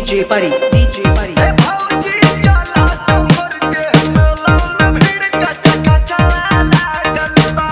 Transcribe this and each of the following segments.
DJ Buddy, DJ Buddy. ए भौजी चला संभर के मेला में भीड़ कच कच लागल बा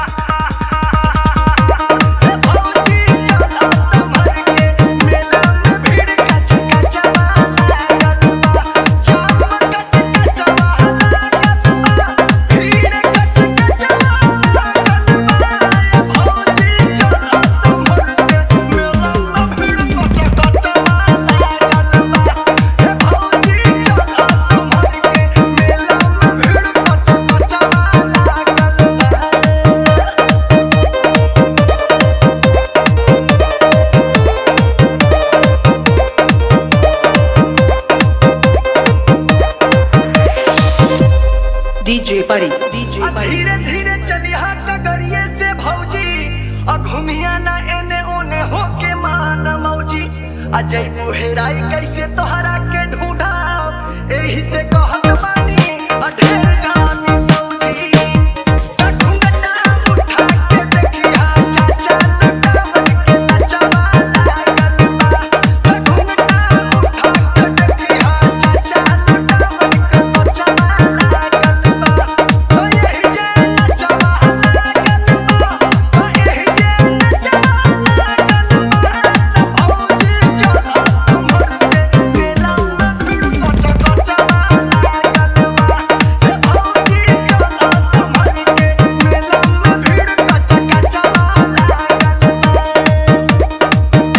ए भौजी चला संभर के मेला में भीड़ कच कच लागल बा जाम कच कच लागल बा भीड़ कच कच लागल बा ए भौजी चला संभर के मेला में भीड़ कच कच लागल बा ए भौजी चला संभर के मेला में भीड़ कच कच लागल बा DJ Buddy, DJ आ Buddy. धीरे धीरे चलिहा कगरिए से भौजी आ घुमिया ना एने ओने होके मान मौजी आ जैबू हेराई कैसे तोहरा के ढूंढा एही से कहत बानी आ ढेर जानी सौजी आ घुंघटा उठा के देखिहा चाचा लुटावन के नचवा लागल बा आ घुंघटा उठा के देखिहा चाचा लुटावन के नचवा लागल बा ओ यही जे नचवा लागल बा ओ यही जे नचवा लागल बा त भौजी चला संभर के मेला में भीड़ कच कचवा लागल बा हे भौजी चला संभर के मेला में भीड़ कच कचवा लागल बा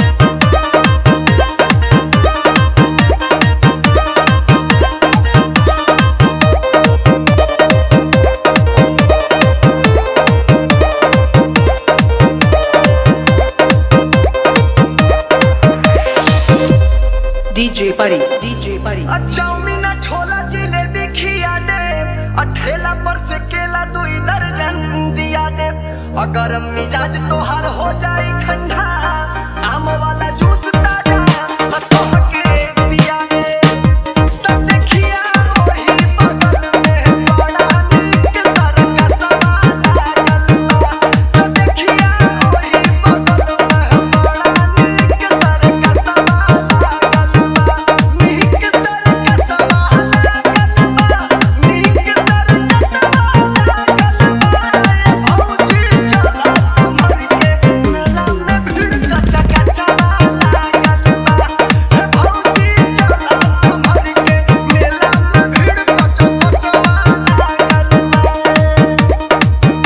DJ Buddy, DJ Buddy. आ चाउमीन आ छोला जिलेबी खिया दे आ ठेला पर से केला दुई दर्जन दिया दे अगर मिजाज तोहार हो जाए ठंडा आम वाला जूस ताजा आ तोहके पिया दे त देखिया ओही बगल में बड़ा नीक सरकसवा लागल बा त देखिया ओही बगल में बड़ा नीक सरकसवा लागल बा नीक सरकसवा लागल बा नीक सरकसवा लागल बा ए भौजी चला संभर के मेला में भीड़ कचा कचवा लागल बा ए भौजी चला संभर के मेला में भीड़ कचा कचवा लागल बा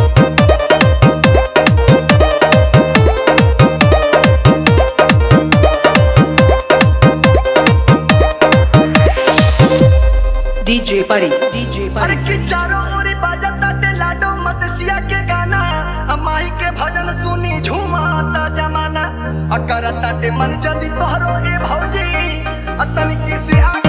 DJ Buddy, DJ अरे Buddy. कि चारों ओर बाजता ते लाडो मतसिया के गाना आ माई के भजन सुनी झूमाता जमाना आ करता ते मन जदी तोहरो ए भौजी आ तनिकी से आ